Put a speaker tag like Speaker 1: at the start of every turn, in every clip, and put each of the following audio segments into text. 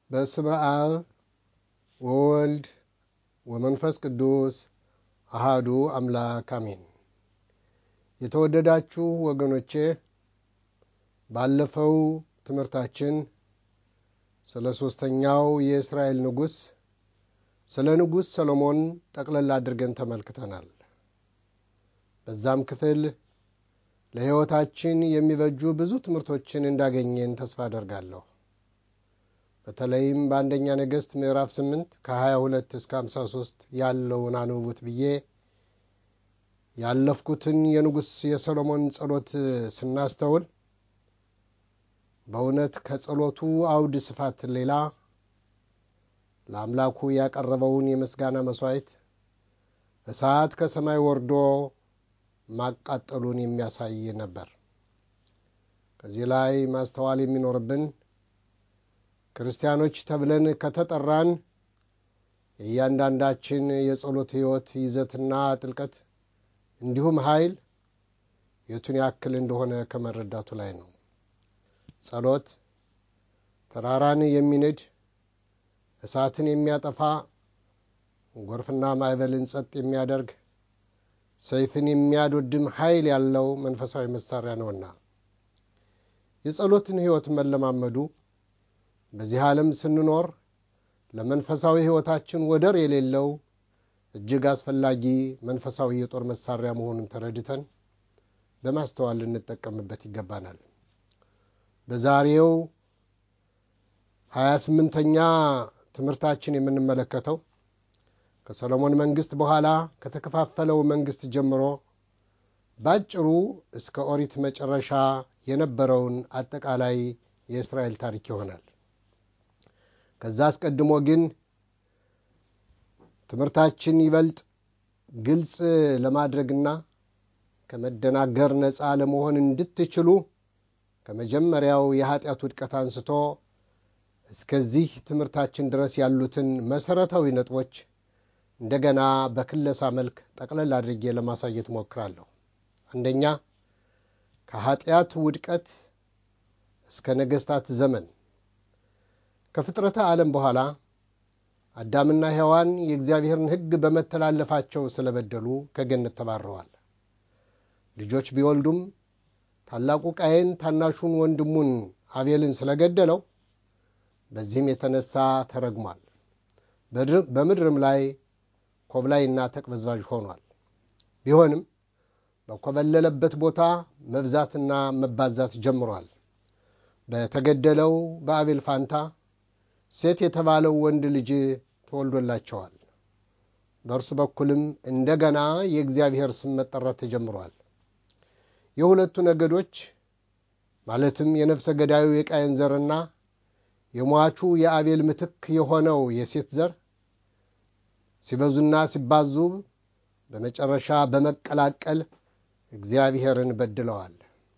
Speaker 1: በስመ አብ ወወልድ ወመንፈስ ቅዱስ አሃዱ አምላክ አሜን። የተወደዳችሁ ወገኖቼ ባለፈው ትምህርታችን ስለ ሦስተኛው የእስራኤል ንጉሥ ስለ ንጉሥ ሰሎሞን ጠቅለል አድርገን ተመልክተናል። በዛም ክፍል ለሕይወታችን የሚበጁ ብዙ ትምህርቶችን እንዳገኘን ተስፋ አደርጋለሁ። በተለይም በአንደኛ ነገሥት ምዕራፍ 8 ከ22 እስከ 53 ያለውን አንብቡት ብዬ ያለፍኩትን የንጉሥ የሰሎሞን ጸሎት ስናስተውል በእውነት ከጸሎቱ አውድ ስፋት ሌላ ለአምላኩ ያቀረበውን የምስጋና መሥዋዕት እሳት ከሰማይ ወርዶ ማቃጠሉን የሚያሳይ ነበር። ከዚህ ላይ ማስተዋል የሚኖርብን ክርስቲያኖች ተብለን ከተጠራን የእያንዳንዳችን የጸሎት ሕይወት ይዘትና ጥልቀት እንዲሁም ኃይል የቱን ያክል እንደሆነ ከመረዳቱ ላይ ነው። ጸሎት ተራራን የሚንድ እሳትን የሚያጠፋ ጎርፍና ማዕበልን ጸጥ የሚያደርግ ሰይፍን የሚያዶድም ኃይል ያለው መንፈሳዊ መሳሪያ ነውና የጸሎትን ሕይወት መለማመዱ በዚህ ዓለም ስንኖር ለመንፈሳዊ ሕይወታችን ወደር የሌለው እጅግ አስፈላጊ መንፈሳዊ የጦር መሳሪያ መሆኑን ተረድተን በማስተዋል ልንጠቀምበት ይገባናል። በዛሬው ሀያ ስምንተኛ ትምህርታችን የምንመለከተው ከሰሎሞን መንግስት በኋላ ከተከፋፈለው መንግስት ጀምሮ ባጭሩ እስከ ኦሪት መጨረሻ የነበረውን አጠቃላይ የእስራኤል ታሪክ ይሆናል። ከዛ አስቀድሞ ግን ትምህርታችን ይበልጥ ግልጽ ለማድረግና ከመደናገር ነፃ ለመሆን እንድትችሉ ከመጀመሪያው የኃጢአት ውድቀት አንስቶ እስከዚህ ትምህርታችን ድረስ ያሉትን መሰረታዊ ነጥቦች እንደገና በክለሳ መልክ ጠቅለል አድርጌ ለማሳየት ሞክራለሁ። አንደኛ ከኃጢአት ውድቀት እስከ ነገሥታት ዘመን ከፍጥረተ ዓለም በኋላ አዳምና ሔዋን የእግዚአብሔርን ሕግ በመተላለፋቸው ስለበደሉ ከገነት ተባረዋል። ልጆች ቢወልዱም ታላቁ ቃየን ታናሹን ወንድሙን አቤልን ስለገደለው በዚህም የተነሳ ተረግሟል። በምድርም ላይ ኮብላይና ተቅበዝባዥ ሆኗል። ቢሆንም በኮበለለበት ቦታ መብዛትና መባዛት ጀምሯል። በተገደለው በአቤል ፋንታ ሴት የተባለው ወንድ ልጅ ተወልዶላቸዋል። በእርሱ በኩልም እንደገና የእግዚአብሔር ስም መጠራት ተጀምሯል። የሁለቱ ነገዶች ማለትም የነፍሰ ገዳዩ የቃየን ዘርና የሟቹ የአቤል ምትክ የሆነው የሴት ዘር ሲበዙና ሲባዙ በመጨረሻ በመቀላቀል እግዚአብሔርን በድለዋል።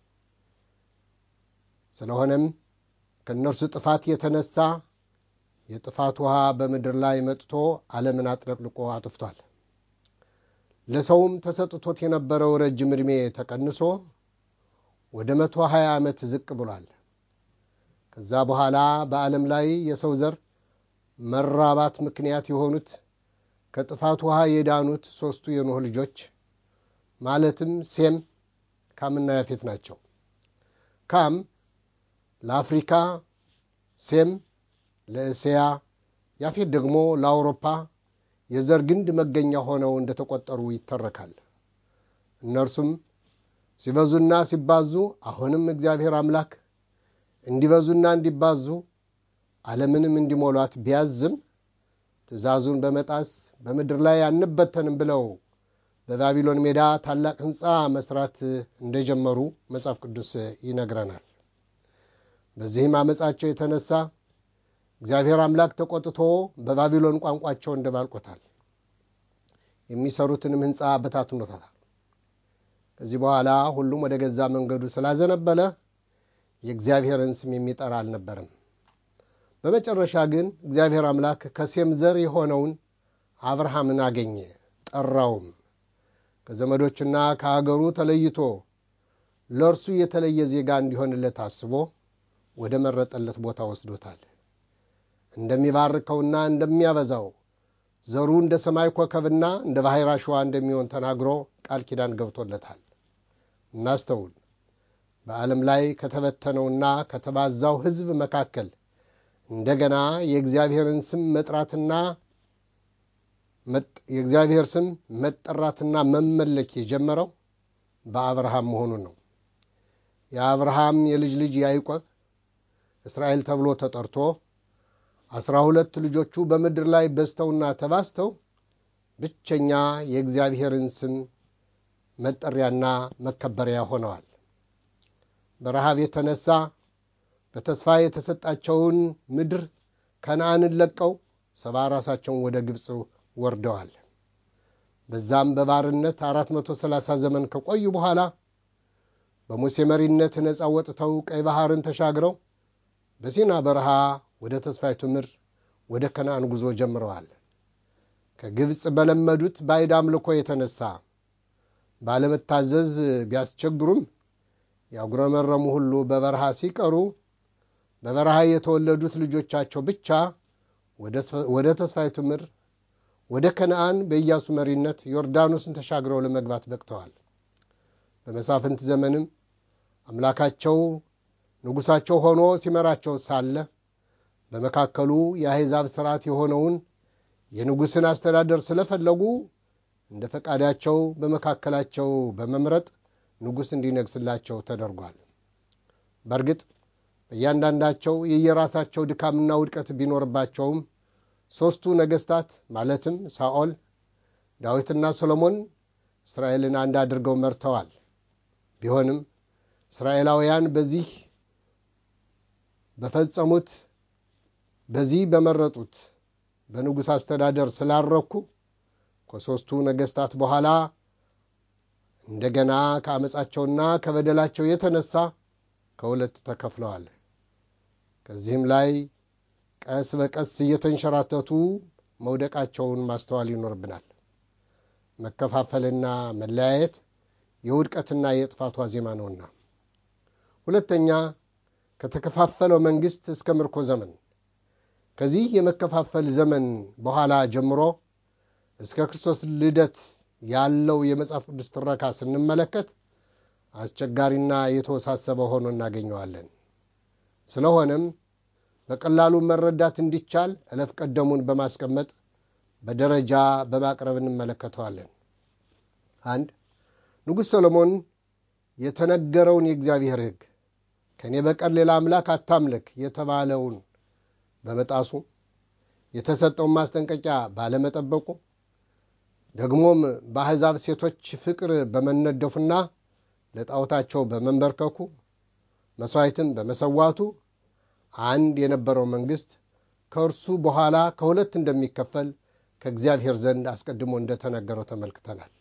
Speaker 1: ስለሆነም ከእነርሱ ጥፋት የተነሳ የጥፋት ውሃ በምድር ላይ መጥቶ ዓለምን አጥለቅልቆ አጥፍቷል። ለሰውም ተሰጥቶት የነበረው ረጅም ዕድሜ ተቀንሶ ወደ መቶ ሀያ ዓመት ዝቅ ብሏል። ከዛ በኋላ በዓለም ላይ የሰው ዘር መራባት ምክንያት የሆኑት ከጥፋት ውሃ የዳኑት ሦስቱ የኖህ ልጆች ማለትም ሴም፣ ካምና ያፌት ናቸው። ካም ለአፍሪካ፣ ሴም ለእስያ፣ ያፌት ደግሞ ለአውሮፓ የዘር ግንድ መገኛ ሆነው እንደተቆጠሩ ይተረካል። እነርሱም ሲበዙና ሲባዙ አሁንም እግዚአብሔር አምላክ እንዲበዙና እንዲባዙ ዓለምንም እንዲሞሏት ቢያዝም ትእዛዙን በመጣስ በምድር ላይ አንበተንም ብለው በባቢሎን ሜዳ ታላቅ ሕንፃ መስራት እንደጀመሩ መጽሐፍ ቅዱስ ይነግረናል። በዚህም አመፃቸው የተነሳ እግዚአብሔር አምላክ ተቆጥቶ በባቢሎን ቋንቋቸው እንደባልቆታል። የሚሰሩትንም ሕንፃ በታትኖታል። ከዚህ በኋላ ሁሉም ወደ ገዛ መንገዱ ስላዘነበለ የእግዚአብሔርን ስም የሚጠራ አልነበረም። በመጨረሻ ግን እግዚአብሔር አምላክ ከሴም ዘር የሆነውን አብርሃምን አገኘ፣ ጠራውም። ከዘመዶችና ከአገሩ ተለይቶ ለእርሱ የተለየ ዜጋ እንዲሆንለት አስቦ ወደ መረጠለት ቦታ ወስዶታል። እንደሚባርከውና እንደሚያበዛው ዘሩ እንደ ሰማይ ኮከብና እንደ ባሕር አሸዋ እንደሚሆን ተናግሮ ቃል ኪዳን ገብቶለታል። እናስተውል። በዓለም ላይ ከተበተነውና ከተባዛው ሕዝብ መካከል እንደገና የእግዚአብሔርን ስም መጥራትና የእግዚአብሔር ስም መጠራትና መመለክ የጀመረው በአብርሃም መሆኑን ነው። የአብርሃም የልጅ ልጅ ያዕቆብ እስራኤል ተብሎ ተጠርቶ አስራ ሁለት ልጆቹ በምድር ላይ በዝተውና ተባዝተው ብቸኛ የእግዚአብሔርን ስም መጠሪያና መከበሪያ ሆነዋል። በረሃብ የተነሳ በተስፋ የተሰጣቸውን ምድር ከነአንን ለቀው ሰባ ራሳቸውን ወደ ግብፅ ወርደዋል። በዛም በባርነት አራት መቶ ሰላሳ ዘመን ከቆዩ በኋላ በሙሴ መሪነት ነፃ ወጥተው ቀይ ባሕርን ተሻግረው በሲና በረሃ ወደ ተስፋይቱ ምድር ወደ ከነአን ጉዞ ጀምረዋል። ከግብፅ በለመዱት ባዕድ አምልኮ የተነሳ ባለመታዘዝ ቢያስቸግሩም ያጉረመረሙ ሁሉ በበረሃ ሲቀሩ በበረሃ የተወለዱት ልጆቻቸው ብቻ ወደ ተስፋይቱ ምድር ወደ ከነአን በኢያሱ መሪነት ዮርዳኖስን ተሻግረው ለመግባት በቅተዋል። በመሳፍንት ዘመንም አምላካቸው ንጉሣቸው ሆኖ ሲመራቸው ሳለ በመካከሉ የአሕዛብ ሥርዓት የሆነውን የንጉሥን አስተዳደር ስለፈለጉ እንደ ፈቃዳቸው በመካከላቸው በመምረጥ ንጉሥ እንዲነግስላቸው ተደርጓል። በእርግጥ በእያንዳንዳቸው የየራሳቸው ድካምና ውድቀት ቢኖርባቸውም ሦስቱ ነገሥታት ማለትም ሳኦል፣ ዳዊትና ሰሎሞን እስራኤልን አንድ አድርገው መርተዋል። ቢሆንም እስራኤላውያን በዚህ በፈጸሙት በዚህ በመረጡት በንጉሥ አስተዳደር ስላረኩ ከሦስቱ ነገሥታት በኋላ እንደገና ከአመፃቸውና ከበደላቸው የተነሳ ከሁለት ተከፍለዋል። ከዚህም ላይ ቀስ በቀስ እየተንሸራተቱ መውደቃቸውን ማስተዋል ይኖርብናል። መከፋፈልና መለያየት የውድቀትና የጥፋቱ ዜማ ነውና። ሁለተኛ ከተከፋፈለው መንግሥት እስከ ምርኮ ዘመን ከዚህ የመከፋፈል ዘመን በኋላ ጀምሮ እስከ ክርስቶስ ልደት ያለው የመጽሐፍ ቅዱስ ትረካ ስንመለከት አስቸጋሪና የተወሳሰበ ሆኖ እናገኘዋለን። ስለሆነም በቀላሉ መረዳት እንዲቻል እለፍ ቀደሙን በማስቀመጥ በደረጃ በማቅረብ እንመለከተዋለን። አንድ ንጉሥ ሰሎሞን የተነገረውን የእግዚአብሔር ሕግ ከእኔ በቀር ሌላ አምላክ አታምልክ የተባለውን በመጣሱ የተሰጠውን ማስጠንቀቂያ ባለመጠበቁ ደግሞም በአሕዛብ ሴቶች ፍቅር በመነደፉና ለጣዖታቸው በመንበርከኩ መሥዋዕትን በመሰዋቱ አንድ የነበረው መንግሥት ከእርሱ በኋላ ከሁለት እንደሚከፈል ከእግዚአብሔር ዘንድ አስቀድሞ እንደተነገረው ተመልክተናል።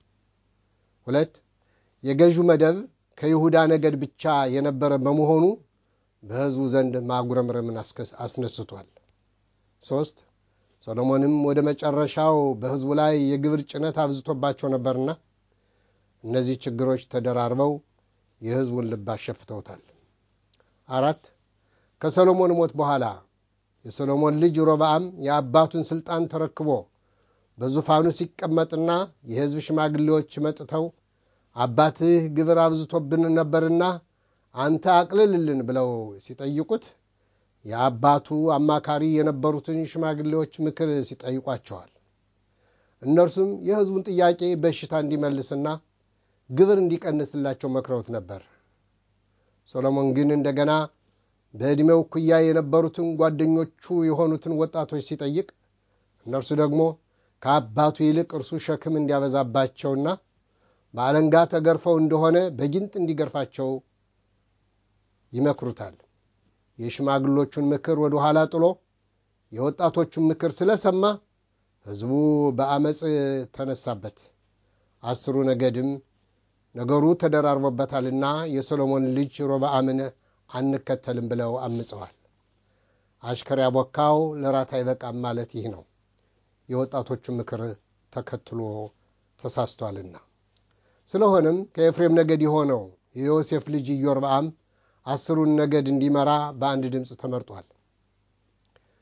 Speaker 1: ሁለት የገዢው መደብ ከይሁዳ ነገድ ብቻ የነበረ በመሆኑ በሕዝቡ ዘንድ ማጉረምረምን አስነስቷል። ሦስት ሰሎሞንም ወደ መጨረሻው በሕዝቡ ላይ የግብር ጭነት አብዝቶባቸው ነበርና እነዚህ ችግሮች ተደራርበው የሕዝቡን ልብ አሸፍተውታል። አራት ከሰሎሞን ሞት በኋላ የሰሎሞን ልጅ ሮብዓም የአባቱን ሥልጣን ተረክቦ በዙፋኑ ሲቀመጥና የሕዝብ ሽማግሌዎች መጥተው አባትህ ግብር አብዝቶብን ነበርና አንተ አቅልልልን ብለው ሲጠይቁት የአባቱ አማካሪ የነበሩትን ሽማግሌዎች ምክር ሲጠይቋቸዋል። እነርሱም የሕዝቡን ጥያቄ በሽታ እንዲመልስና ግብር እንዲቀንስላቸው መክረውት ነበር። ሰሎሞን ግን እንደገና በዕድሜው እኩያ የነበሩትን ጓደኞቹ የሆኑትን ወጣቶች ሲጠይቅ እነርሱ ደግሞ ከአባቱ ይልቅ እርሱ ሸክም እንዲያበዛባቸውና በአለንጋ ተገርፈው እንደሆነ በጊንጥ እንዲገርፋቸው ይመክሩታል። የሽማግሎቹን ምክር ወደ ኋላ ጥሎ የወጣቶቹን ምክር ስለሰማ ሕዝቡ በአመፅ ተነሳበት። አስሩ ነገድም ነገሩ ተደራርቦበታልና የሰሎሞን ልጅ ሮብዓምን አንከተልም ብለው አምፀዋል። አሽከር ያቦካው ለራት አይበቃም ማለት ይህ ነው። የወጣቶቹ ምክር ተከትሎ ተሳስቷልና። ስለሆነም ከኤፍሬም ነገድ የሆነው የዮሴፍ ልጅ ኢዮርብዓም አስሩን ነገድ እንዲመራ በአንድ ድምፅ ተመርጧል።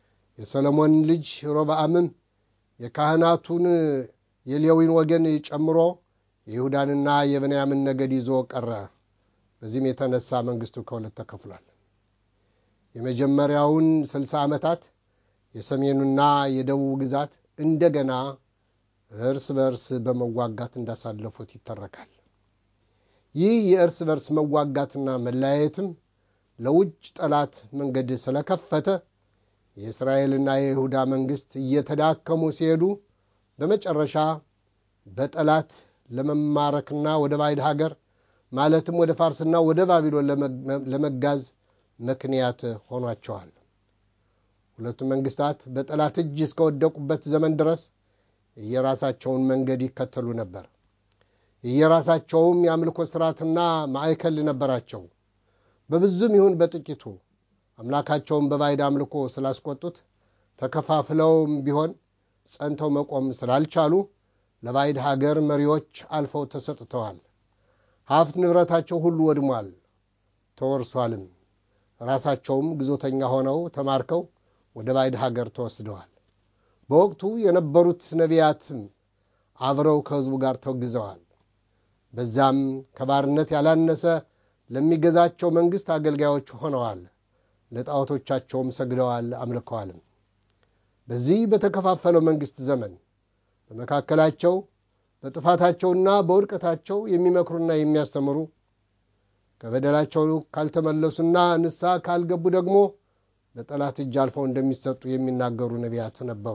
Speaker 1: የሰሎሞን ልጅ ሮብዓምም የካህናቱን የሌዊን ወገን ጨምሮ የይሁዳንና የብንያምን ነገድ ይዞ ቀረ። በዚህም የተነሳ መንግስቱ ከሁለት ተከፍሏል። የመጀመሪያውን ስልሳ ዓመታት የሰሜኑና የደቡብ ግዛት እንደገና እርስ በርስ በመዋጋት እንዳሳለፉት ይተረካል። ይህ የእርስ በርስ መዋጋትና መለያየትም ለውጭ ጠላት መንገድ ስለከፈተ የእስራኤልና የይሁዳ መንግስት እየተዳከሙ ሲሄዱ በመጨረሻ በጠላት ለመማረክና ወደ ባዕድ ሀገር ማለትም ወደ ፋርስና ወደ ባቢሎን ለመጋዝ ምክንያት ሆኗቸዋል። ሁለቱም መንግስታት በጠላት እጅ እስከወደቁበት ዘመን ድረስ የየራሳቸውን መንገድ ይከተሉ ነበር። የየራሳቸውም የአምልኮ ስርዓትና ማዕከል ነበራቸው። በብዙም ይሁን በጥቂቱ አምላካቸውን በባዕድ አምልኮ ስላስቆጡት ተከፋፍለውም ቢሆን ጸንተው መቆም ስላልቻሉ ለባዕድ ሀገር መሪዎች አልፈው ተሰጥተዋል። ሀብት ንብረታቸው ሁሉ ወድሟል፣ ተወርሷልም። ራሳቸውም ግዞተኛ ሆነው ተማርከው ወደ ባዕድ ሀገር ተወስደዋል። በወቅቱ የነበሩት ነቢያትም አብረው ከሕዝቡ ጋር ተግዘዋል። በዛም ከባርነት ያላነሰ ለሚገዛቸው መንግሥት አገልጋዮች ሆነዋል። ለጣዖቶቻቸውም ሰግደዋል፣ አምልከዋልም። በዚህ በተከፋፈለው መንግሥት ዘመን በመካከላቸው በጥፋታቸውና በውድቀታቸው የሚመክሩና የሚያስተምሩ ከበደላቸው ካልተመለሱና ንስሐ ካልገቡ ደግሞ በጠላት እጅ አልፈው እንደሚሰጡ የሚናገሩ ነቢያት ነበሩ።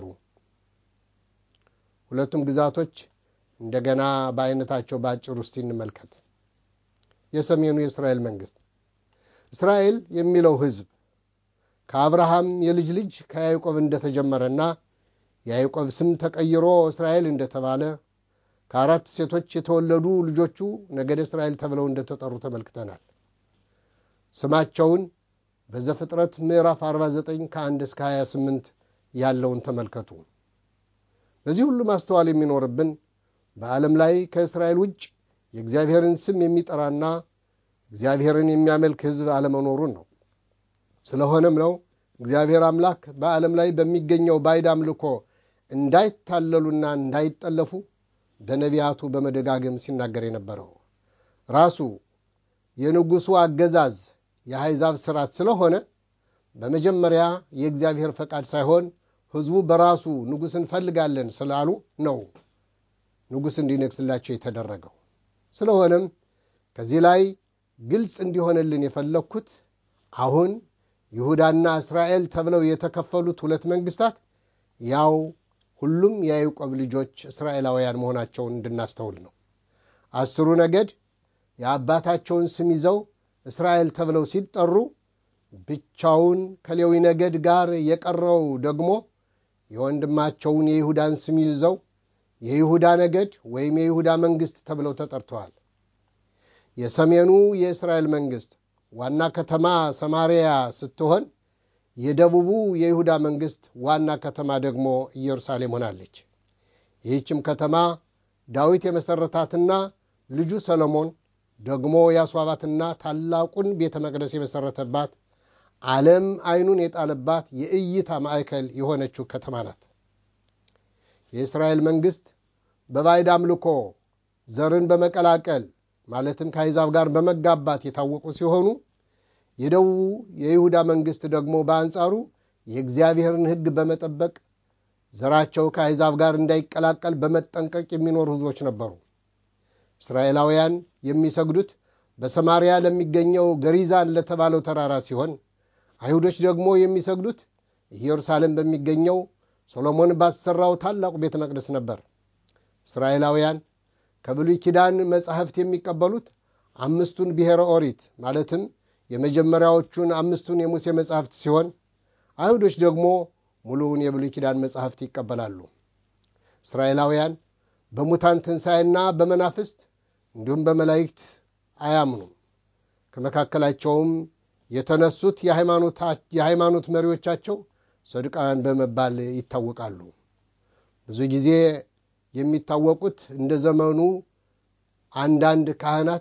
Speaker 1: ሁለቱም ግዛቶች እንደገና በአይነታቸው በአጭር ውስጥ እንመልከት። የሰሜኑ የእስራኤል መንግስት እስራኤል የሚለው ሕዝብ ከአብርሃም የልጅ ልጅ ከያዕቆብ እንደተጀመረና የያዕቆብ ስም ተቀይሮ እስራኤል እንደተባለ ከአራት ሴቶች የተወለዱ ልጆቹ ነገደ እስራኤል ተብለው እንደተጠሩ ተመልክተናል። ስማቸውን በዘፍጥረት ምዕራፍ 49 ከ1 እስከ 28 ያለውን ተመልከቱ። በዚህ ሁሉ ማስተዋል የሚኖርብን በዓለም ላይ ከእስራኤል ውጭ የእግዚአብሔርን ስም የሚጠራና እግዚአብሔርን የሚያመልክ ሕዝብ አለመኖሩን ነው። ስለሆነም ነው እግዚአብሔር አምላክ በዓለም ላይ በሚገኘው ባዕድ አምልኮ እንዳይታለሉና እንዳይጠለፉ በነቢያቱ በመደጋገም ሲናገር የነበረው ራሱ የንጉሡ አገዛዝ የአሕዛብ ስርዓት ስለሆነ በመጀመሪያ የእግዚአብሔር ፈቃድ ሳይሆን ሕዝቡ በራሱ ንጉሥ እንፈልጋለን ስላሉ ነው ንጉሥ እንዲነግስላቸው የተደረገው። ስለሆነም ከዚህ ላይ ግልጽ እንዲሆንልን የፈለግኩት አሁን ይሁዳና እስራኤል ተብለው የተከፈሉት ሁለት መንግስታት ያው ሁሉም የያዕቆብ ልጆች እስራኤላውያን መሆናቸውን እንድናስተውል ነው። አስሩ ነገድ የአባታቸውን ስም ይዘው እስራኤል ተብለው ሲጠሩ ብቻውን ከሌዊ ነገድ ጋር የቀረው ደግሞ የወንድማቸውን የይሁዳን ስም ይዘው የይሁዳ ነገድ ወይም የይሁዳ መንግስት ተብለው ተጠርተዋል። የሰሜኑ የእስራኤል መንግስት ዋና ከተማ ሰማርያ ስትሆን የደቡቡ የይሁዳ መንግስት ዋና ከተማ ደግሞ ኢየሩሳሌም ሆናለች። ይህችም ከተማ ዳዊት የመሠረታትና ልጁ ሰሎሞን ደግሞ ያስዋባትና ታላቁን ቤተ መቅደስ የመሠረተባት ዓለም ዓይኑን የጣለባት የእይታ ማዕከል የሆነችው ከተማ ናት። የእስራኤል መንግስት በባዕድ አምልኮ ዘርን በመቀላቀል ማለትም ከአሕዛብ ጋር በመጋባት የታወቁ ሲሆኑ የደቡቡ የይሁዳ መንግስት ደግሞ በአንጻሩ የእግዚአብሔርን ሕግ በመጠበቅ ዘራቸው ከአሕዛብ ጋር እንዳይቀላቀል በመጠንቀቅ የሚኖሩ ሕዝቦች ነበሩ። እስራኤላውያን የሚሰግዱት በሰማርያ ለሚገኘው ገሪዛን ለተባለው ተራራ ሲሆን አይሁዶች ደግሞ የሚሰግዱት ኢየሩሳሌም በሚገኘው ሶሎሞን ባሰራው ታላቁ ቤተ መቅደስ ነበር። እስራኤላውያን ከብሉይ ኪዳን መጻሕፍት የሚቀበሉት አምስቱን ብሔረ ኦሪት ማለትም የመጀመሪያዎቹን አምስቱን የሙሴ መጻሕፍት ሲሆን አይሁዶች ደግሞ ሙሉውን የብሉይ ኪዳን መጻሕፍት ይቀበላሉ። እስራኤላውያን በሙታን ትንሣኤና በመናፍስት እንዲሁም በመላእክት አያምኑም። ከመካከላቸውም የተነሱት የሃይማኖት መሪዎቻቸው ሰዱቃውያን በመባል ይታወቃሉ። ብዙ ጊዜ የሚታወቁት እንደ ዘመኑ አንዳንድ ካህናት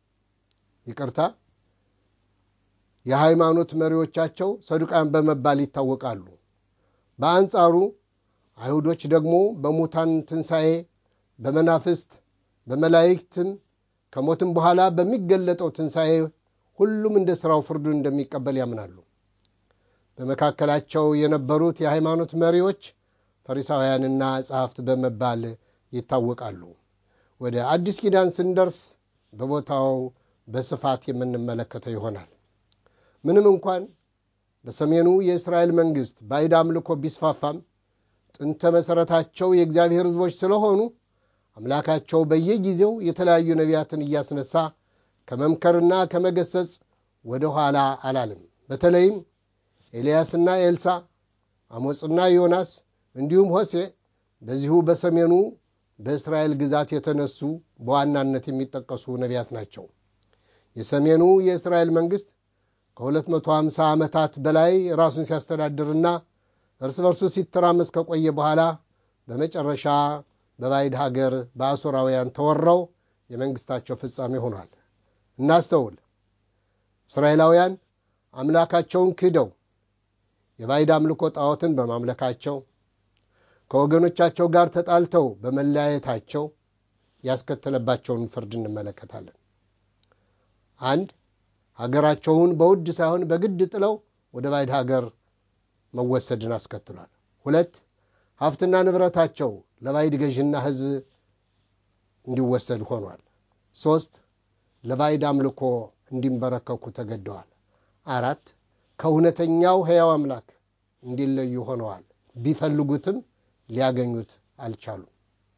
Speaker 1: ይቅርታ፣ የሃይማኖት መሪዎቻቸው ሰዱቃውያን በመባል ይታወቃሉ። በአንጻሩ አይሁዶች ደግሞ በሙታን ትንሣኤ፣ በመናፍስት፣ በመላእክትም ከሞትም በኋላ በሚገለጠው ትንሣኤ ሁሉም እንደ ሥራው ፍርዱን እንደሚቀበል ያምናሉ። በመካከላቸው የነበሩት የሃይማኖት መሪዎች ፈሪሳውያንና ጸሐፍት በመባል ይታወቃሉ። ወደ አዲስ ኪዳን ስንደርስ በቦታው በስፋት የምንመለከተው ይሆናል። ምንም እንኳን በሰሜኑ የእስራኤል መንግሥት ባዕድ አምልኮ ቢስፋፋም ጥንተ መሠረታቸው የእግዚአብሔር ሕዝቦች ስለሆኑ አምላካቸው በየጊዜው የተለያዩ ነቢያትን እያስነሳ ከመምከርና ከመገሰጽ ወደ ኋላ አላለም። በተለይም ኤልያስና ኤልሳ፣ አሞጽና ዮናስ እንዲሁም ሆሴ በዚሁ በሰሜኑ በእስራኤል ግዛት የተነሱ በዋናነት የሚጠቀሱ ነቢያት ናቸው። የሰሜኑ የእስራኤል መንግሥት ከ250 ዓመታት በላይ ራሱን ሲያስተዳድርና እርስ በርሱ ሲተራመስ ከቆየ በኋላ በመጨረሻ በባዕድ ሀገር በአሦራውያን ተወረው የመንግሥታቸው ፍጻሜ ሆኗል። እናስተውል። እስራኤላውያን አምላካቸውን ክደው የባዕድ አምልኮ ጣዖትን በማምለካቸው ከወገኖቻቸው ጋር ተጣልተው በመለያየታቸው ያስከተለባቸውን ፍርድ እንመለከታለን። አንድ ሀገራቸውን በውድ ሳይሆን በግድ ጥለው ወደ ባዕድ ሀገር መወሰድን አስከትሏል። ሁለት ሀብትና ንብረታቸው ለባዕድ ገዥና ሕዝብ እንዲወሰድ ሆኗል። ሦስት ለባዕድ አምልኮ እንዲንበረከኩ ተገደዋል። አራት ከእውነተኛው ሕያው አምላክ እንዲለዩ ሆነዋል። ቢፈልጉትም ሊያገኙት አልቻሉም።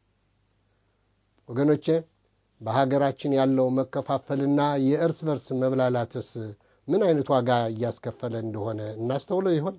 Speaker 1: ወገኖቼ በሀገራችን ያለው መከፋፈልና የእርስ በርስ መብላላትስ ምን አይነት ዋጋ እያስከፈለ እንደሆነ እናስተውለው ይሆን?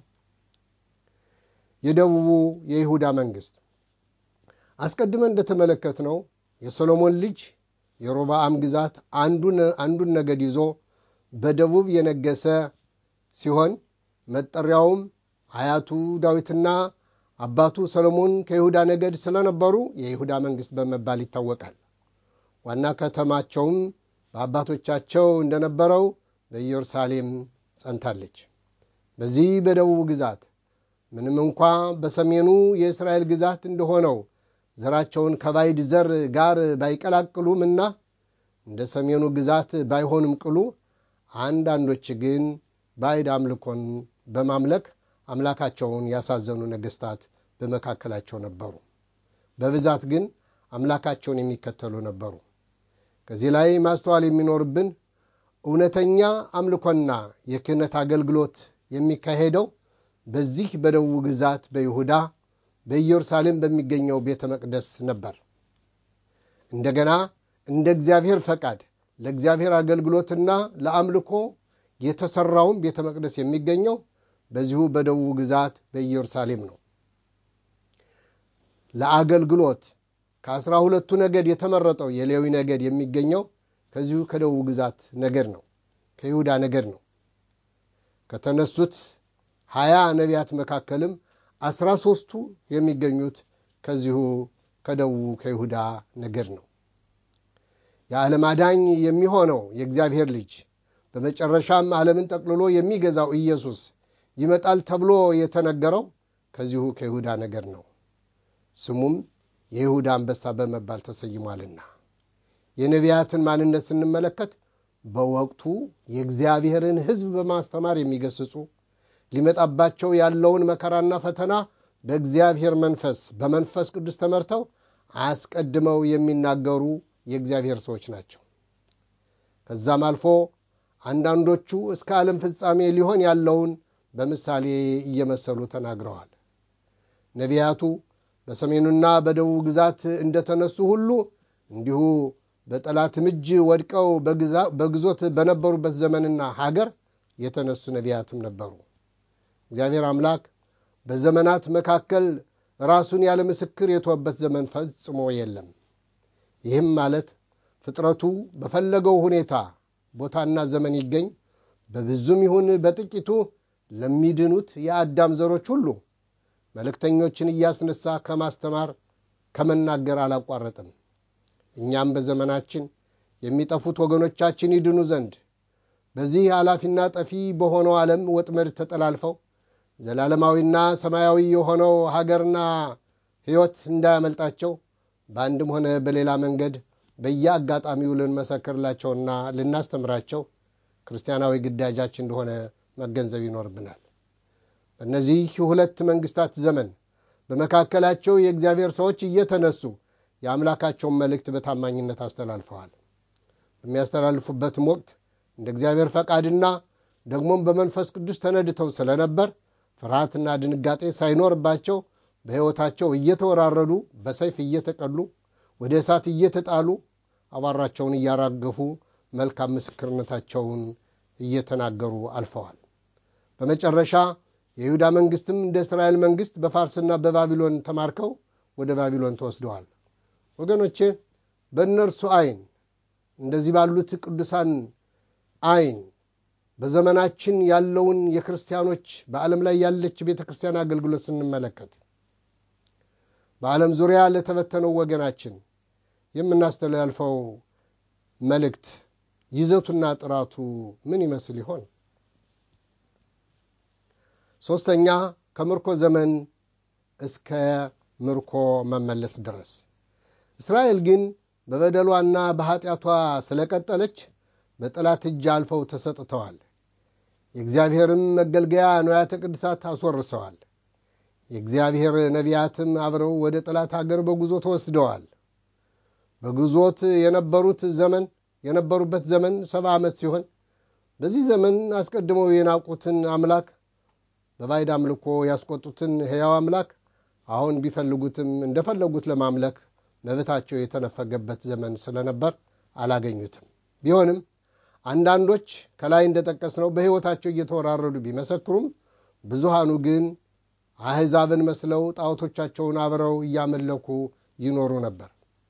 Speaker 1: የደቡቡ የይሁዳ መንግሥት አስቀድመን እንደተመለከትነው የሰሎሞን ልጅ የሮብዓም ግዛት አንዱን ነገድ ይዞ በደቡብ የነገሰ ሲሆን መጠሪያውም አያቱ ዳዊትና አባቱ ሰሎሞን ከይሁዳ ነገድ ስለነበሩ የይሁዳ መንግሥት በመባል ይታወቃል። ዋና ከተማቸውም በአባቶቻቸው እንደነበረው በኢየሩሳሌም ጸንታለች። በዚህ በደቡብ ግዛት ምንም እንኳ በሰሜኑ የእስራኤል ግዛት እንደሆነው ዘራቸውን ከባዕድ ዘር ጋር ባይቀላቅሉምና እንደ ሰሜኑ ግዛት ባይሆንም ቅሉ አንዳንዶች ግን ባዕድ አምልኮን በማምለክ አምላካቸውን ያሳዘኑ ነገሥታት በመካከላቸው ነበሩ። በብዛት ግን አምላካቸውን የሚከተሉ ነበሩ። ከዚህ ላይ ማስተዋል የሚኖርብን እውነተኛ አምልኮና የክህነት አገልግሎት የሚካሄደው በዚህ በደቡብ ግዛት በይሁዳ በኢየሩሳሌም በሚገኘው ቤተ መቅደስ ነበር። እንደገና እንደ እግዚአብሔር ፈቃድ ለእግዚአብሔር አገልግሎትና ለአምልኮ የተሰራውን ቤተ መቅደስ የሚገኘው በዚሁ በደቡብ ግዛት በኢየሩሳሌም ነው። ለአገልግሎት ከአስራ ሁለቱ ነገድ የተመረጠው የሌዊ ነገድ የሚገኘው ከዚሁ ከደቡብ ግዛት ነገድ ነው፣ ከይሁዳ ነገድ ነው። ከተነሱት ሀያ ነቢያት መካከልም አስራ ሦስቱ የሚገኙት ከዚሁ ከደቡብ ከይሁዳ ነገድ ነው። የዓለም አዳኝ የሚሆነው የእግዚአብሔር ልጅ በመጨረሻም ዓለምን ጠቅልሎ የሚገዛው ኢየሱስ ይመጣል ተብሎ የተነገረው ከዚሁ ከይሁዳ ነገድ ነው። ስሙም የይሁዳ አንበሳ በመባል ተሰይሟልና። የነቢያትን ማንነት ስንመለከት በወቅቱ የእግዚአብሔርን ሕዝብ በማስተማር የሚገስጹ ሊመጣባቸው ያለውን መከራና ፈተና በእግዚአብሔር መንፈስ በመንፈስ ቅዱስ ተመርተው አስቀድመው የሚናገሩ የእግዚአብሔር ሰዎች ናቸው። ከዛም አልፎ አንዳንዶቹ እስከ ዓለም ፍጻሜ ሊሆን ያለውን በምሳሌ እየመሰሉ ተናግረዋል። ነቢያቱ በሰሜኑና በደቡብ ግዛት እንደተነሱ ሁሉ እንዲሁ በጠላትም እጅ ወድቀው በግዞት በነበሩበት ዘመንና ሀገር የተነሱ ነቢያትም ነበሩ። እግዚአብሔር አምላክ በዘመናት መካከል ራሱን ያለ ምስክር የተወበት ዘመን ፈጽሞ የለም። ይህም ማለት ፍጥረቱ በፈለገው ሁኔታ ቦታና ዘመን ይገኝ በብዙም ይሁን በጥቂቱ ለሚድኑት የአዳም ዘሮች ሁሉ መልእክተኞችን እያስነሳ ከማስተማር ከመናገር አላቋረጥም። እኛም በዘመናችን የሚጠፉት ወገኖቻችን ይድኑ ዘንድ በዚህ ኃላፊና ጠፊ በሆነው ዓለም ወጥመድ ተጠላልፈው ዘላለማዊና ሰማያዊ የሆነው ሀገርና ሕይወት እንዳያመልጣቸው በአንድም ሆነ በሌላ መንገድ በየአጋጣሚው ልንመሰክርላቸውና ልናስተምራቸው ክርስቲያናዊ ግዳጃችን እንደሆነ መገንዘብ ይኖርብናል። በእነዚህ ሁለት መንግስታት ዘመን በመካከላቸው የእግዚአብሔር ሰዎች እየተነሱ የአምላካቸውን መልእክት በታማኝነት አስተላልፈዋል። በሚያስተላልፉበትም ወቅት እንደ እግዚአብሔር ፈቃድና ደግሞም በመንፈስ ቅዱስ ተነድተው ስለነበር ፍርሃትና ድንጋጤ ሳይኖርባቸው በሕይወታቸው እየተወራረዱ በሰይፍ እየተቀሉ ወደ እሳት እየተጣሉ አቧራቸውን እያራገፉ መልካም ምስክርነታቸውን እየተናገሩ አልፈዋል። በመጨረሻ የይሁዳ መንግስትም እንደ እስራኤል መንግስት በፋርስና በባቢሎን ተማርከው ወደ ባቢሎን ተወስደዋል። ወገኖቼ በእነርሱ አይን እንደዚህ ባሉት ቅዱሳን አይን በዘመናችን ያለውን የክርስቲያኖች በዓለም ላይ ያለች ቤተ ክርስቲያን አገልግሎት ስንመለከት በዓለም ዙሪያ ለተበተነው ወገናችን የምናስተላልፈው መልእክት ይዘቱና ጥራቱ ምን ይመስል ይሆን? ሦስተኛ ከምርኮ ዘመን እስከ ምርኮ መመለስ ድረስ እስራኤል ግን በበደሏና በኀጢአቷ ስለቀጠለች በጠላት እጅ አልፈው ተሰጥተዋል። የእግዚአብሔርም መገልገያ ንዋያተ ቅድሳት አስወርሰዋል። የእግዚአብሔር ነቢያትም አብረው ወደ ጠላት አገር በጉዞ ተወስደዋል። በጉዞት የነበሩት ዘመን የነበሩበት ዘመን ሰባ ዓመት ሲሆን በዚህ ዘመን አስቀድመው የናቁትን አምላክ በባዕድ አምልኮ ያስቆጡትን ሕያው አምላክ አሁን ቢፈልጉትም እንደፈለጉት ለማምለክ መብታቸው የተነፈገበት ዘመን ስለነበር አላገኙትም። ቢሆንም አንዳንዶች ከላይ እንደጠቀስነው በሕይወታቸው እየተወራረዱ ቢመሰክሩም ብዙሃኑ ግን አሕዛብን መስለው ጣዖቶቻቸውን አብረው እያመለኩ ይኖሩ ነበር።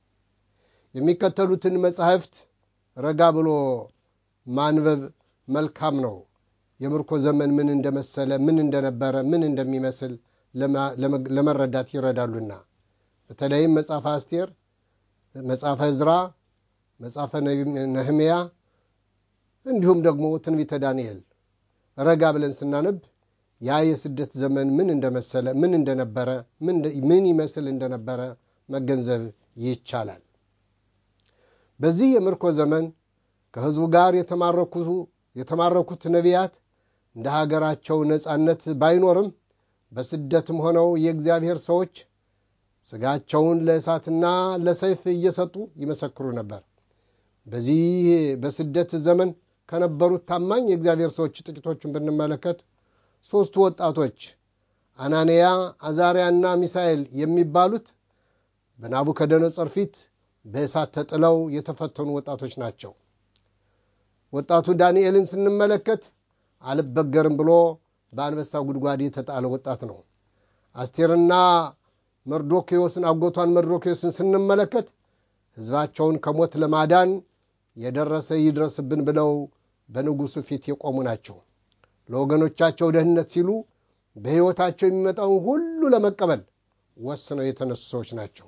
Speaker 1: የሚከተሉትን መጻሕፍት ረጋ ብሎ ማንበብ መልካም ነው። የምርኮ ዘመን ምን እንደመሰለ፣ ምን እንደነበረ፣ ምን እንደሚመስል ለመረዳት ይረዳሉና በተለይም መጽሐፈ አስቴር፣ መጽሐፈ ዕዝራ፣ መጽሐፈ ነህምያ እንዲሁም ደግሞ ትንቢተ ዳንኤል ረጋ ብለን ስናነብ ያ የስደት ዘመን ምን እንደመሰለ ምን እንደነበረ ምን ይመስል እንደነበረ መገንዘብ ይቻላል። በዚህ የምርኮ ዘመን ከሕዝቡ ጋር የተማረኩት ነቢያት እንደ ሀገራቸው ነጻነት ባይኖርም በስደትም ሆነው የእግዚአብሔር ሰዎች ሥጋቸውን ለእሳትና ለሰይፍ እየሰጡ ይመሰክሩ ነበር። በዚህ በስደት ዘመን ከነበሩት ታማኝ የእግዚአብሔር ሰዎች ጥቂቶቹን ብንመለከት ሦስቱ ወጣቶች አናንያ፣ አዛርያና ሚሳኤል የሚባሉት በናቡከደነጾር ፊት በእሳት ተጥለው የተፈተኑ ወጣቶች ናቸው። ወጣቱ ዳንኤልን ስንመለከት አልበገርም ብሎ በአንበሳ ጉድጓድ የተጣለ ወጣት ነው። አስቴርና መርዶኪዎስን አጎቷን መርዶኪዎስን ስንመለከት ሕዝባቸውን ከሞት ለማዳን የደረሰ ይድረስብን ብለው በንጉሡ ፊት የቆሙ ናቸው። ለወገኖቻቸው ደህንነት ሲሉ በሕይወታቸው የሚመጣውን ሁሉ ለመቀበል ወስነው የተነሱ ሰዎች ናቸው።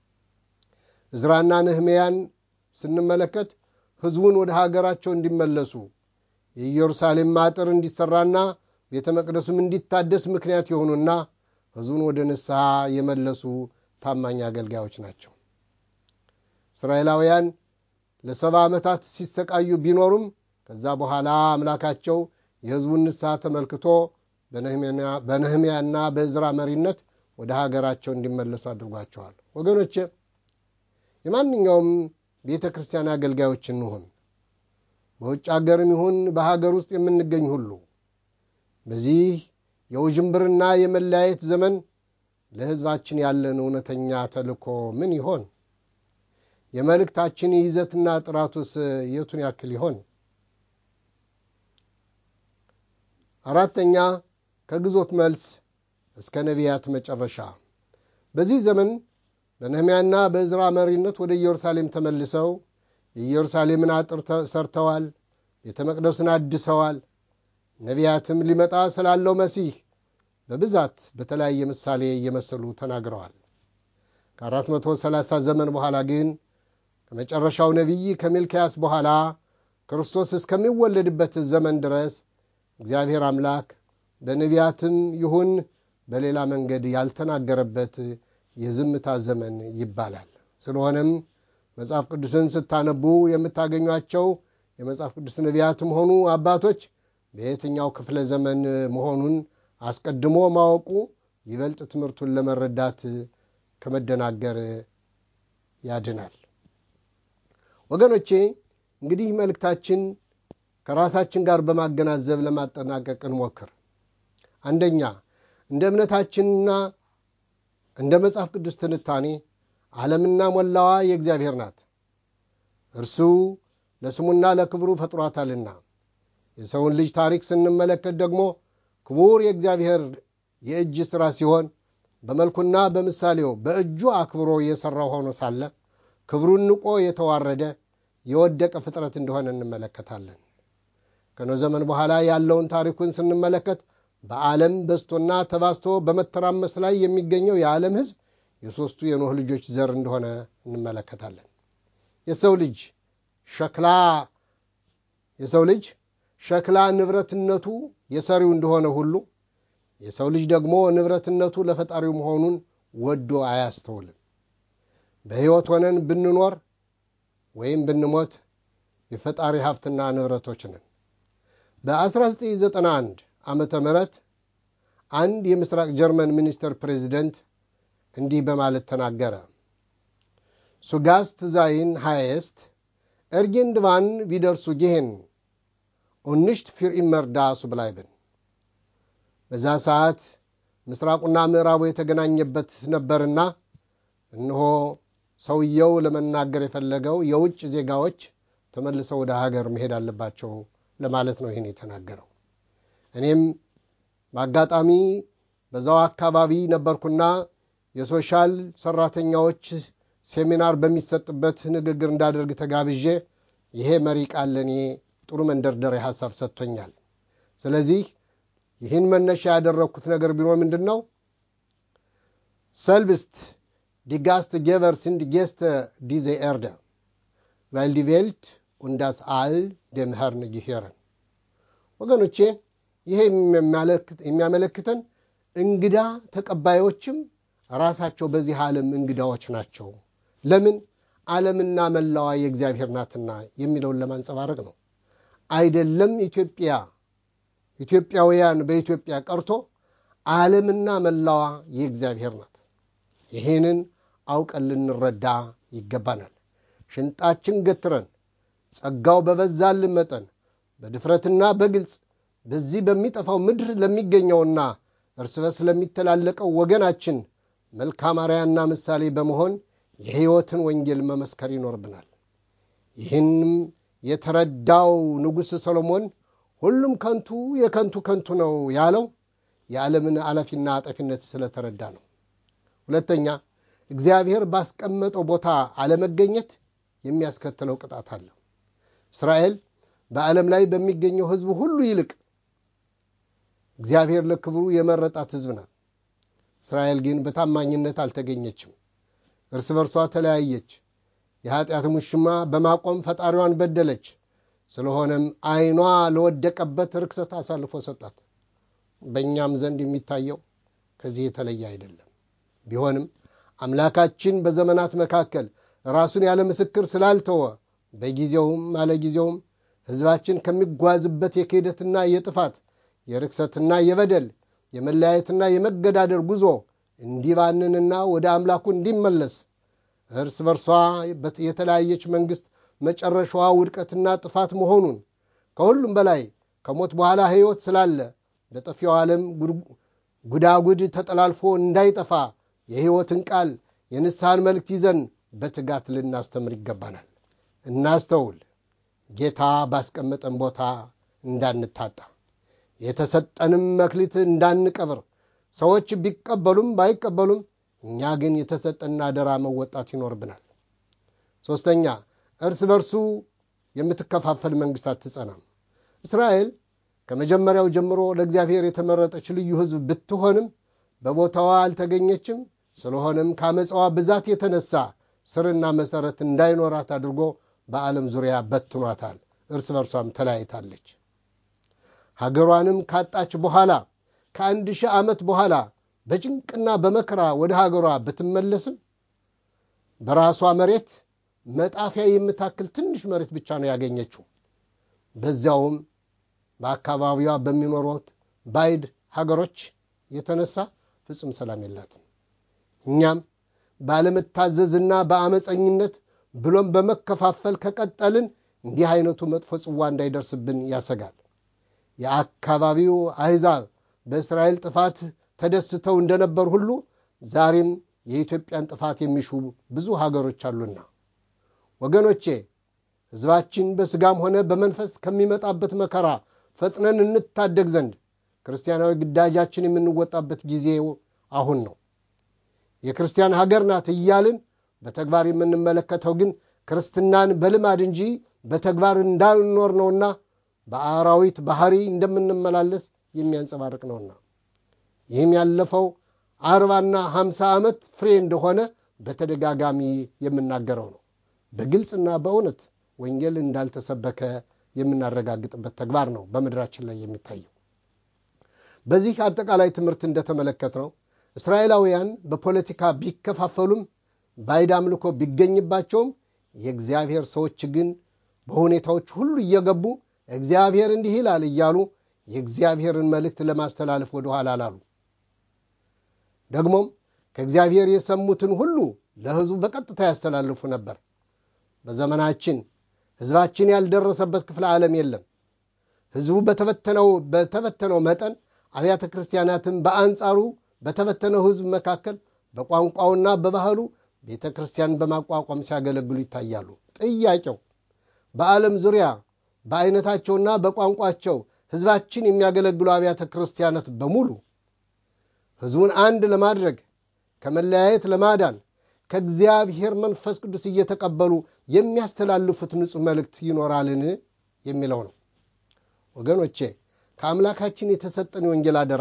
Speaker 1: ዕዝራና ነህምያን ስንመለከት ሕዝቡን ወደ ሀገራቸው እንዲመለሱ የኢየሩሳሌም አጥር እንዲሠራና ቤተ መቅደሱም እንዲታደስ ምክንያት የሆኑና ሕዝቡን ወደ ንስሐ የመለሱ ታማኝ አገልጋዮች ናቸው። እስራኤላውያን ለሰባ ዓመታት ሲሰቃዩ ቢኖሩም ከዛ በኋላ አምላካቸው የሕዝቡን ንስሐ ተመልክቶ በነህምያና በዕዝራ መሪነት ወደ ሀገራቸው እንዲመለሱ አድርጓቸዋል። ወገኖቼ የማንኛውም ቤተ ክርስቲያን አገልጋዮች እንሁን፣ በውጭ ሀገርም ይሁን በሀገር ውስጥ የምንገኝ ሁሉ በዚህ የውዥንብርና የመለያየት ዘመን ለሕዝባችን ያለን እውነተኛ ተልእኮ ምን ይሆን? የመልእክታችን ይዘትና ጥራቱስ የቱን ያክል ይሆን? አራተኛ ከግዞት መልስ እስከ ነቢያት መጨረሻ። በዚህ ዘመን በነህምያና በዕዝራ መሪነት ወደ ኢየሩሳሌም ተመልሰው የኢየሩሳሌምን አጥር ሰርተዋል፣ ቤተ መቅደሱን አድሰዋል። ነቢያትም ሊመጣ ስላለው መሲህ በብዛት በተለያየ ምሳሌ እየመሰሉ ተናግረዋል። ከአራት መቶ ሰላሳ ዘመን በኋላ ግን ከመጨረሻው ነቢይ ከሚልክያስ በኋላ ክርስቶስ እስከሚወለድበት ዘመን ድረስ እግዚአብሔር አምላክ በነቢያትም ይሁን በሌላ መንገድ ያልተናገረበት የዝምታ ዘመን ይባላል። ስለሆነም መጽሐፍ ቅዱስን ስታነቡ የምታገኟቸው የመጽሐፍ ቅዱስ ነቢያትም ሆኑ አባቶች በየትኛው ክፍለ ዘመን መሆኑን አስቀድሞ ማወቁ ይበልጥ ትምህርቱን ለመረዳት ከመደናገር ያድናል። ወገኖቼ እንግዲህ መልእክታችን ከራሳችን ጋር በማገናዘብ ለማጠናቀቅ እንሞክር። አንደኛ እንደ እምነታችንና እንደ መጽሐፍ ቅዱስ ትንታኔ ዓለምና ሞላዋ የእግዚአብሔር ናት። እርሱ ለስሙና ለክብሩ ፈጥሯታልና። የሰውን ልጅ ታሪክ ስንመለከት ደግሞ ክቡር የእግዚአብሔር የእጅ ሥራ ሲሆን በመልኩና በምሳሌው በእጁ አክብሮ የሠራው ሆኖ ሳለ ክብሩን ንቆ የተዋረደ የወደቀ ፍጥረት እንደሆነ እንመለከታለን። ከኖህ ዘመን በኋላ ያለውን ታሪኩን ስንመለከት በዓለም በዝቶና ተባዝቶ በመተራመስ ላይ የሚገኘው የዓለም ሕዝብ የሦስቱ የኖህ ልጆች ዘር እንደሆነ እንመለከታለን። የሰው ልጅ ሸክላ የሰው ልጅ ሸክላ ንብረትነቱ የሰሪው እንደሆነ ሁሉ የሰው ልጅ ደግሞ ንብረትነቱ ለፈጣሪው መሆኑን ወዶ አያስተውልም። በሕይወት ሆነን ብንኖር ወይም ብንሞት የፈጣሪ ሀብትና ንብረቶች ነን። በ1991 ዓመተ ምህረት አንድ የምስራቅ ጀርመን ሚኒስትር ፕሬዚደንት እንዲህ በማለት ተናገረ። ሱጋስት ዛይን ሃየስት ኤርጌንድቫን ቪደርሱ ጌሄን ኡንሽት ፊር ኢመርዳ ሱብላይብን። በዛ ሰዓት ምስራቁና ምዕራቡ የተገናኘበት ነበርና እነሆ ሰውየው ለመናገር የፈለገው የውጭ ዜጋዎች ተመልሰው ወደ ሀገር መሄድ አለባቸው ለማለት ነው ይህን የተናገረው። እኔም በአጋጣሚ በዛው አካባቢ ነበርኩና የሶሻል ሰራተኛዎች ሴሚናር በሚሰጥበት ንግግር እንዳደርግ ተጋብዤ ይሄ መሪ ቃል ለእኔ ጥሩ መንደርደሪያ ሀሳብ ሰጥቶኛል። ስለዚህ ይህን መነሻ ያደረግኩት ነገር ቢኖር ምንድን ነው? ሰልብስት ዲጋስት ጌቨር ሲንድ ጌስተ ዲዜ ኤርደ ቫይል ዲ ቬልት ኡንዳስ አል ደም ኸርን ጊሄረን። ወገኖቼ ይሄ የሚያመለክተን እንግዳ ተቀባዮችም ራሳቸው በዚህ ዓለም እንግዳዎች ናቸው። ለምን? ዓለምና መላዋ የእግዚአብሔር ናትና የሚለውን ለማንጸባረቅ ነው። አይደለም ኢትዮጵያ ኢትዮጵያውያን በኢትዮጵያ ቀርቶ ዓለምና መላዋ የእግዚአብሔር ናት። ይህንን አውቀን ልንረዳ ይገባናል። ሽንጣችን ገትረን ጸጋው በበዛልን መጠን በድፍረትና በግልጽ በዚህ በሚጠፋው ምድር ለሚገኘውና እርስ በርስ ለሚተላለቀው ወገናችን መልካም አርአያና ምሳሌ በመሆን የሕይወትን ወንጌል መመስከር ይኖርብናል። ይህንም የተረዳው ንጉሥ ሰሎሞን ሁሉም ከንቱ የከንቱ ከንቱ ነው ያለው የዓለምን አላፊና አጠፊነት ስለተረዳ ነው። ሁለተኛ እግዚአብሔር ባስቀመጠው ቦታ አለመገኘት የሚያስከትለው ቅጣት አለ። እስራኤል በዓለም ላይ በሚገኘው ሕዝብ ሁሉ ይልቅ እግዚአብሔር ለክብሩ የመረጣት ሕዝብ ናት። እስራኤል ግን በታማኝነት አልተገኘችም። እርስ በርሷ ተለያየች። የኀጢአት ሙሽማ በማቆም ፈጣሪዋን በደለች። ስለሆነም ዓይኗ ለወደቀበት ርክሰት አሳልፎ ሰጣት። በእኛም ዘንድ የሚታየው ከዚህ የተለየ አይደለም። ቢሆንም አምላካችን በዘመናት መካከል ራሱን ያለ ምስክር ስላልተወ በጊዜውም አለጊዜውም ሕዝባችን ከሚጓዝበት የክህደትና የጥፋት የርክሰትና የበደል የመለያየትና የመገዳደር ጉዞ እንዲባንንና ወደ አምላኩ እንዲመለስ እርስ በርሷ የተለያየች መንግሥት መጨረሻዋ ውድቀትና ጥፋት መሆኑን ከሁሉም በላይ ከሞት በኋላ ሕይወት ስላለ በጠፊው ዓለም ጉዳጉድ ተጠላልፎ እንዳይጠፋ የሕይወትን ቃል የንስሐን መልእክት ይዘን በትጋት ልናስተምር ይገባናል። እናስተውል። ጌታ ባስቀመጠን ቦታ እንዳንታጣ፣ የተሰጠንም መክሊት እንዳንቀብር፣ ሰዎች ቢቀበሉም ባይቀበሉም እኛ ግን የተሰጠን አደራ መወጣት ይኖርብናል። ሦስተኛ እርስ በርሱ የምትከፋፈል መንግሥት አትጸናም። እስራኤል ከመጀመሪያው ጀምሮ ለእግዚአብሔር የተመረጠች ልዩ ሕዝብ ብትሆንም በቦታዋ አልተገኘችም። ስለሆነም ከአመፃዋ ብዛት የተነሳ ስርና መሠረት እንዳይኖራት አድርጎ በዓለም ዙሪያ በትኗታል። እርስ በርሷም ተለያይታለች። ሀገሯንም ካጣች በኋላ ከአንድ ሺህ ዓመት በኋላ በጭንቅና በመከራ ወደ ሀገሯ ብትመለስም በራሷ መሬት መጣፊያ የምታክል ትንሽ መሬት ብቻ ነው ያገኘችው። በዚያውም በአካባቢዋ በሚኖሩት ባዕድ ሀገሮች የተነሳ ፍጹም ሰላም የላትም። እኛም ባለመታዘዝና በአመፀኝነት ብሎም በመከፋፈል ከቀጠልን እንዲህ አይነቱ መጥፎ ጽዋ እንዳይደርስብን ያሰጋል። የአካባቢው አሕዛብ በእስራኤል ጥፋት ተደስተው እንደነበር ሁሉ ዛሬም የኢትዮጵያን ጥፋት የሚሹ ብዙ ሀገሮች አሉና ወገኖቼ ሕዝባችን በሥጋም ሆነ በመንፈስ ከሚመጣበት መከራ ፈጥነን እንታደግ ዘንድ ክርስቲያናዊ ግዳጃችን የምንወጣበት ጊዜው አሁን ነው። የክርስቲያን ሀገር ናት እያልን በተግባር የምንመለከተው ግን ክርስትናን በልማድ እንጂ በተግባር እንዳልኖር ነውና በአራዊት ባህሪ እንደምንመላለስ የሚያንጸባርቅ ነውና ይህም ያለፈው አርባና ሀምሳ ዓመት ፍሬ እንደሆነ በተደጋጋሚ የምናገረው ነው። በግልጽና በእውነት ወንጌል እንዳልተሰበከ የምናረጋግጥበት ተግባር ነው በምድራችን ላይ የሚታየው። በዚህ አጠቃላይ ትምህርት እንደተመለከትነው እስራኤላውያን በፖለቲካ ቢከፋፈሉም ባዕድ አምልኮ ቢገኝባቸውም የእግዚአብሔር ሰዎች ግን በሁኔታዎች ሁሉ እየገቡ እግዚአብሔር እንዲህ ይላል እያሉ የእግዚአብሔርን መልእክት ለማስተላለፍ ወደ ኋላ አላሉ። ደግሞም ከእግዚአብሔር የሰሙትን ሁሉ ለሕዝቡ በቀጥታ ያስተላልፉ ነበር። በዘመናችን ሕዝባችን ያልደረሰበት ክፍለ ዓለም የለም። ሕዝቡ በተበተነው በተበተነው መጠን አብያተ ክርስቲያናትን በአንጻሩ በተበተነው ሕዝብ መካከል በቋንቋውና በባህሉ ቤተ ክርስቲያን በማቋቋም ሲያገለግሉ ይታያሉ። ጥያቄው በዓለም ዙሪያ በአይነታቸውና በቋንቋቸው ሕዝባችን የሚያገለግሉ አብያተ ክርስቲያናት በሙሉ ሕዝቡን አንድ ለማድረግ ከመለያየት ለማዳን ከእግዚአብሔር መንፈስ ቅዱስ እየተቀበሉ የሚያስተላልፉት ንጹሕ መልእክት ይኖራልን የሚለው ነው። ወገኖቼ ከአምላካችን የተሰጠን የወንጌል አደራ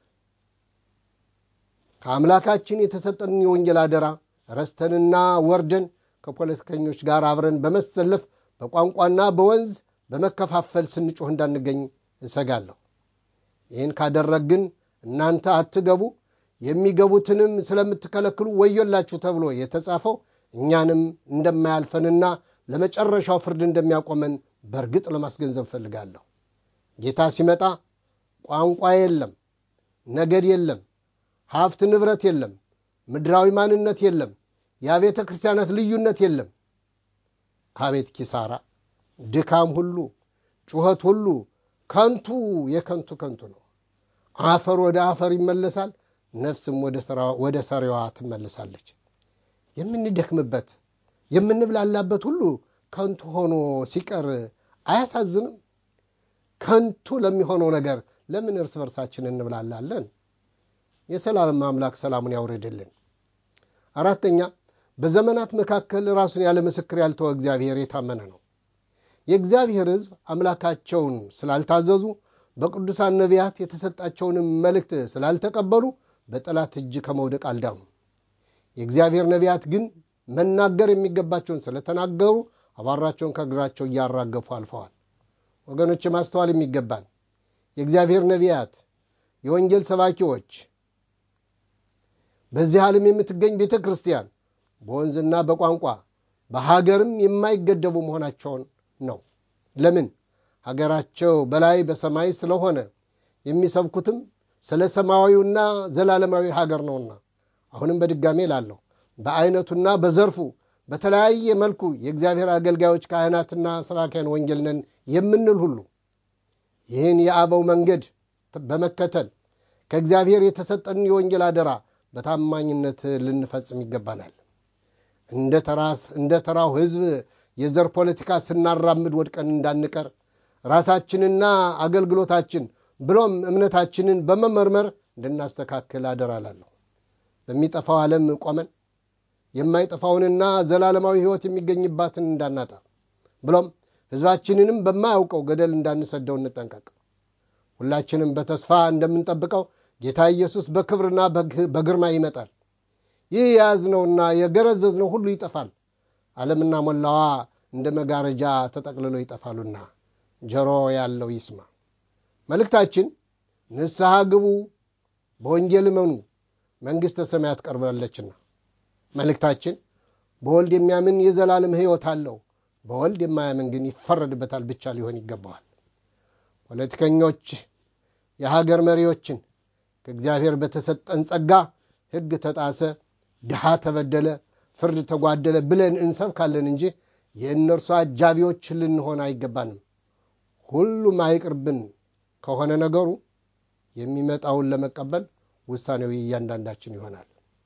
Speaker 1: ከአምላካችን የተሰጠን የወንጌል አደራ ረስተንና ወርደን ከፖለቲከኞች ጋር አብረን በመሰለፍ በቋንቋና በወንዝ በመከፋፈል ስንጮህ እንዳንገኝ እሰጋለሁ። ይህን ካደረግን እናንተ አትገቡ የሚገቡትንም ስለምትከለክሉ ወዮላችሁ ተብሎ የተጻፈው እኛንም እንደማያልፈንና ለመጨረሻው ፍርድ እንደሚያቆመን በእርግጥ ለማስገንዘብ እፈልጋለሁ። ጌታ ሲመጣ ቋንቋ የለም፣ ነገድ የለም፣ ሀብት ንብረት የለም፣ ምድራዊ ማንነት የለም፣ የአብያተ ክርስቲያናት ልዩነት የለም። አቤት ኪሳራ! ድካም ሁሉ ጩኸት ሁሉ ከንቱ የከንቱ ከንቱ ነው። አፈር ወደ አፈር ይመለሳል፣ ነፍስም ወደ ሰሪዋ ትመለሳለች። የምንደክምበት የምንብላላበት ሁሉ ከንቱ ሆኖ ሲቀር አያሳዝንም? ከንቱ ለሚሆነው ነገር ለምን እርስ በርሳችን እንብላላለን? የሰላም አምላክ ሰላሙን ያውርድልን። አራተኛ በዘመናት መካከል ራሱን ያለ ምስክር ያልተወ እግዚአብሔር የታመነ ነው። የእግዚአብሔር ሕዝብ አምላካቸውን ስላልታዘዙ በቅዱሳን ነቢያት የተሰጣቸውንም መልእክት ስላልተቀበሉ በጠላት እጅ ከመውደቅ አልዳኑም። የእግዚአብሔር ነቢያት ግን መናገር የሚገባቸውን ስለተናገሩ አቧራቸውን ከእግራቸው እያራገፉ አልፈዋል። ወገኖች ማስተዋል የሚገባን የእግዚአብሔር ነቢያት፣ የወንጌል ሰባኪዎች፣ በዚህ ዓለም የምትገኝ ቤተ ክርስቲያን በወንዝና በቋንቋ በሀገርም የማይገደቡ መሆናቸውን ነው። ለምን? ሀገራቸው በላይ በሰማይ ስለሆነ የሚሰብኩትም ስለ ሰማያዊውና ዘላለማዊ ሀገር ነውና። አሁንም በድጋሜ ላለሁ በአይነቱና በዘርፉ በተለያየ መልኩ የእግዚአብሔር አገልጋዮች ካህናትና ሰባኪያን ወንጌል ነን የምንል ሁሉ ይህን የአበው መንገድ በመከተል ከእግዚአብሔር የተሰጠንን የወንጌል አደራ በታማኝነት ልንፈጽም ይገባናል። እንደ ተራው ሕዝብ የዘር ፖለቲካ ስናራምድ ወድቀን እንዳንቀር ራሳችንና አገልግሎታችን ብሎም እምነታችንን በመመርመር እንድናስተካክል አደራላለሁ። በሚጠፋው ዓለም ቆመን የማይጠፋውንና ዘላለማዊ ሕይወት የሚገኝባትን እንዳናጣ ብሎም ሕዝባችንንም በማያውቀው ገደል እንዳንሰደው እንጠንቀቅ። ሁላችንም በተስፋ እንደምንጠብቀው ጌታ ኢየሱስ በክብርና በግርማ ይመጣል። ይህ የያዝነውና የገረዘዝነው ሁሉ ይጠፋል። ዓለምና ሞላዋ እንደ መጋረጃ ተጠቅልሎ ይጠፋሉና ጆሮ ያለው ይስማ። መልእክታችን ንስሐ ግቡ፣ በወንጌል እመኑ መንግሥተ ሰማያት ቀርባለችና። መልእክታችን በወልድ የሚያምን የዘላለም ሕይወት አለው፣ በወልድ የማያምን ግን ይፈረድበታል ብቻ ሊሆን ይገባዋል። ፖለቲከኞች የሀገር መሪዎችን ከእግዚአብሔር በተሰጠን ጸጋ ሕግ ተጣሰ፣ ድሃ ተበደለ፣ ፍርድ ተጓደለ ብለን እንሰብካለን እንጂ የእነርሱ አጃቢዎች ልንሆን አይገባንም። ሁሉም አይቅርብን ከሆነ ነገሩ የሚመጣውን ለመቀበል ውሳኔው እያንዳንዳችን ይሆናል።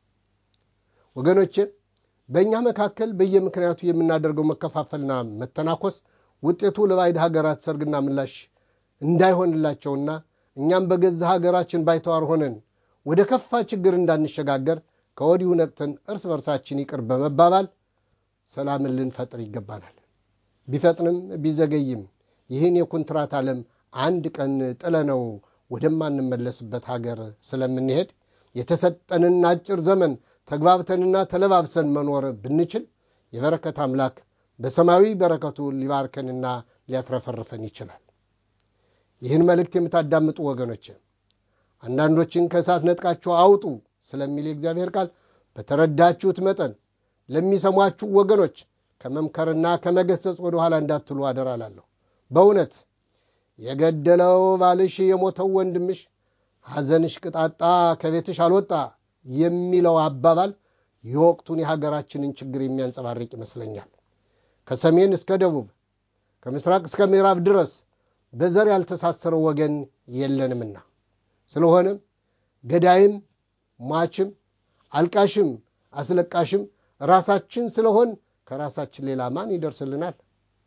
Speaker 1: ወገኖቼ በእኛ መካከል በየምክንያቱ የምናደርገው መከፋፈልና መተናኮስ ውጤቱ ለባዕድ ሀገራት ሰርግና ምላሽ እንዳይሆንላቸውና እኛም በገዛ ሀገራችን ባይተዋር ሆነን ወደ ከፋ ችግር እንዳንሸጋገር ከወዲሁ ነቅተን እርስ በርሳችን ይቅር በመባባል ሰላምን ልንፈጥር ይገባናል። ቢፈጥንም ቢዘገይም ይህን የኮንትራት ዓለም አንድ ቀን ጥለነው ወደማንመለስበት ሀገር ስለምንሄድ የተሰጠንን አጭር ዘመን ተግባብተንና ተለባብሰን መኖር ብንችል የበረከት አምላክ በሰማያዊ በረከቱ ሊባርከንና ሊያትረፈርፈን ይችላል። ይህን መልእክት የምታዳምጡ ወገኖች አንዳንዶችን ከእሳት ነጥቃችሁ አውጡ ስለሚል የእግዚአብሔር ቃል በተረዳችሁት መጠን ለሚሰሟችሁ ወገኖች ከመምከርና ከመገሰጽ ወደ ኋላ እንዳትሉ አደራ እላለሁ። በእውነት የገደለው ባልሽ የሞተው ወንድምሽ ሐዘንሽ ቅጣጣ ከቤትሽ አልወጣ የሚለው አባባል የወቅቱን የሀገራችንን ችግር የሚያንጸባርቅ ይመስለኛል። ከሰሜን እስከ ደቡብ ከምስራቅ እስከ ምዕራብ ድረስ በዘር ያልተሳሰረው ወገን የለንምና ስለሆነም ገዳይም ሟችም አልቃሽም አስለቃሽም ራሳችን ስለሆን ከራሳችን ሌላ ማን ይደርስልናል?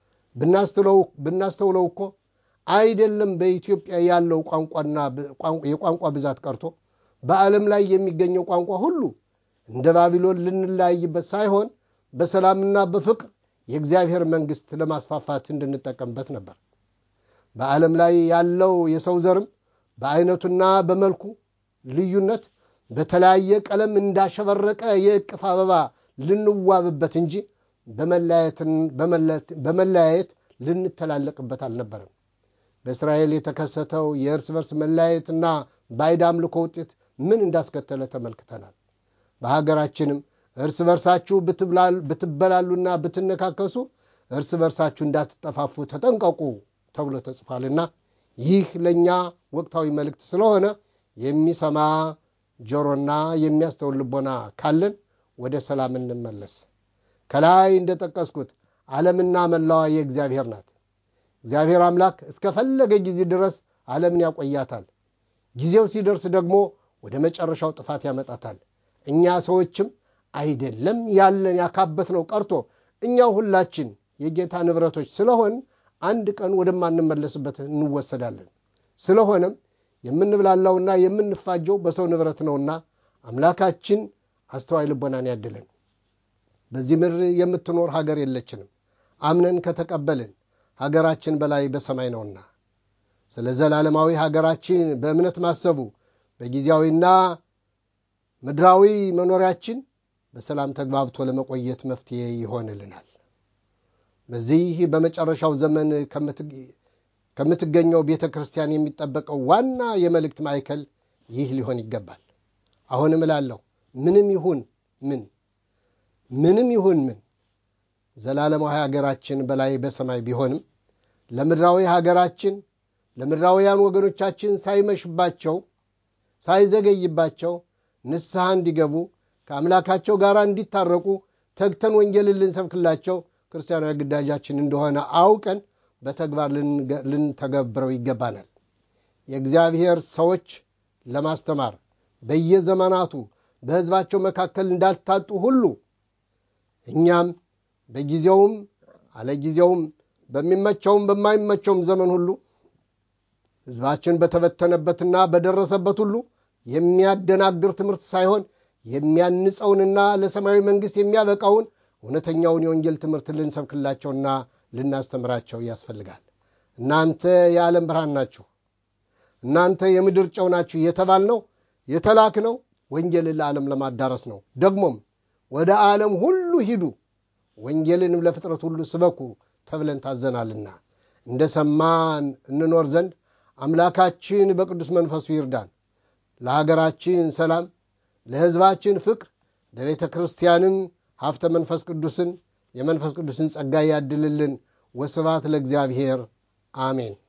Speaker 1: ብናስተውለው እኮ አይደለም በኢትዮጵያ ያለው ቋንቋና የቋንቋ ብዛት ቀርቶ በዓለም ላይ የሚገኘው ቋንቋ ሁሉ እንደ ባቢሎን ልንለያይበት ሳይሆን በሰላምና በፍቅር የእግዚአብሔር መንግሥት ለማስፋፋት እንድንጠቀምበት ነበር። በዓለም ላይ ያለው የሰው ዘርም በአይነቱና በመልኩ ልዩነት በተለያየ ቀለም እንዳሸበረቀ የእቅፍ አበባ ልንዋብበት እንጂ በመለያየት ልንተላለቅበት አልነበረም። በእስራኤል የተከሰተው የእርስ በርስ መለያየትና ባዕድ አምልኮ ውጤት ምን እንዳስከተለ ተመልክተናል። በሀገራችንም እርስ በርሳችሁ ብትበላሉና ብትነካከሱ እርስ በርሳችሁ እንዳትጠፋፉ ተጠንቀቁ ተብሎ ተጽፏልና ይህ ለእኛ ወቅታዊ መልእክት ስለሆነ የሚሰማ ጆሮና የሚያስተውል ልቦና ካለን ወደ ሰላም እንመለስ። ከላይ እንደጠቀስኩት ዓለምና መላዋ የእግዚአብሔር ናት። እግዚአብሔር አምላክ እስከፈለገ ጊዜ ድረስ ዓለምን ያቆያታል። ጊዜው ሲደርስ ደግሞ ወደ መጨረሻው ጥፋት ያመጣታል። እኛ ሰዎችም አይደለም ያለን ያካበትነው ቀርቶ እኛው ሁላችን የጌታ ንብረቶች ስለሆን አንድ ቀን ወደማንመለስበት እንወሰዳለን። ስለሆነም የምንብላላውና የምንፋጀው በሰው ንብረት ነውና አምላካችን አስተዋይ ልቦናን ያድለን። በዚህ ምድር የምትኖር ሀገር የለችንም። አምነን ከተቀበልን ሀገራችን በላይ በሰማይ ነውና ስለ ዘላለማዊ ሀገራችን በእምነት ማሰቡ በጊዜያዊና ምድራዊ መኖሪያችን በሰላም ተግባብቶ ለመቆየት መፍትሄ ይሆንልናል። በዚህ በመጨረሻው ዘመን ከምትገኘው ቤተ ክርስቲያን የሚጠበቀው ዋና የመልእክት ማዕከል ይህ ሊሆን ይገባል። አሁንም እላለሁ ምንም ይሁን ምን ምንም ይሁን ምን ዘላለማዊ ሀገራችን በላይ በሰማይ ቢሆንም ለምድራዊ ሀገራችን ለምድራውያን ወገኖቻችን ሳይመሽባቸው ሳይዘገይባቸው ንስሐ እንዲገቡ ከአምላካቸው ጋር እንዲታረቁ ተግተን ወንጌልን ልንሰብክላቸው ክርስቲያናዊ ግዳጃችን እንደሆነ አውቀን በተግባር ልንተገብረው ይገባናል። የእግዚአብሔር ሰዎች ለማስተማር በየዘመናቱ በሕዝባቸው መካከል እንዳልታጡ ሁሉ እኛም በጊዜውም አለጊዜውም በሚመቸውም በማይመቸውም ዘመን ሁሉ ሕዝባችን በተበተነበትና በደረሰበት ሁሉ የሚያደናግር ትምህርት ሳይሆን የሚያንጸውንና ለሰማያዊ መንግሥት የሚያበቃውን እውነተኛውን የወንጌል ትምህርት ልንሰብክላቸውና ልናስተምራቸው ያስፈልጋል። እናንተ የዓለም ብርሃን ናችሁ፣ እናንተ የምድር ጨው ናችሁ የተባልነው የተላክነው ወንጌልን ለዓለም ለማዳረስ ነው። ደግሞም ወደ ዓለም ሁሉ ሂዱ ወንጌልንም ለፍጥረት ሁሉ ስበኩ ተብለን ታዘናልና እንደ ሰማን እንኖር ዘንድ አምላካችን በቅዱስ መንፈሱ ይርዳን። ለሀገራችን ሰላም፣ ለሕዝባችን ፍቅር፣ ለቤተ ክርስቲያንም ሀብተ መንፈስ ቅዱስን የመንፈስ ቅዱስን ጸጋ ያድልልን። ወስብሐት ለእግዚአብሔር አሜን።